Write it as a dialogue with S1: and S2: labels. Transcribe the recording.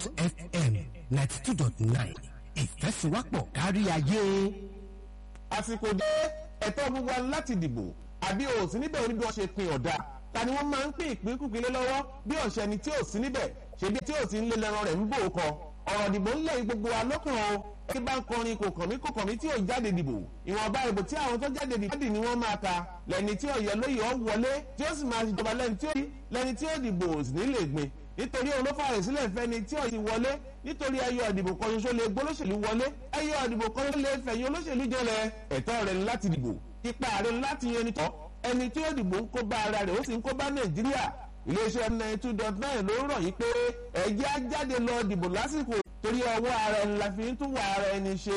S1: fm ninety two dot nine ìfẹ́síwápọ̀ kárí ayé.
S2: àsìkò dé ẹ̀tọ́ gbogbo wa láti dìbò àbí o sí níbẹ̀ oníbi wọn ṣe pin ọ̀dà ta ni wọ́n máa ń pín ìpínkùpín lé lọ́wọ́ bí ọ̀sẹ̀ ni tí ò sí níbẹ̀ ṣebí tí ò sí ń lé lẹ́ran rẹ̀ ń bò ó kọ ọ̀rọ̀ ìdìbò ńlẹ̀ yìí gbogbo wa lọ́kàn o ẹni bá ń kọrin kò kàn mí kò kàn mí tí ò jáde dìbò ìwọ̀nba ìbò tí àwọn tó jáde dìbò ni wọ́n máa ta lẹ́ni tí ọ̀yẹ́ lóye ọ̀ wọlé tí ó sì máa ṣèjọba lẹ́ni tí ó rí lẹ́ni tí ó dìbò sì ní lè gbin nítorí òun ló fààyè sílẹ̀ fẹ́ni tí ò ti wọlé nítorí ẹyọ ìdìbò kan ṣoṣo lè gbólóṣèlú wọlé ẹyọ ìdìbò kan ṣoṣo lè fẹ̀yìn olóṣèlú jọlẹ̀ ẹ̀tọ́ rẹ̀ láti dìbò ipa rẹ̀ láti yẹn nítọ́ ẹni tí ó dìbò ń kó bá ara rẹ̀ ó sì ń kó bá nàìjíríà iléeṣẹ́ ninety two dot nine ló rọ̀ yí pé ẹ̀jẹ̀ á jáde lọ dìbò lásìkò torí ọwọ́ ara ẹni la fi ń tún wà ara ẹni ṣe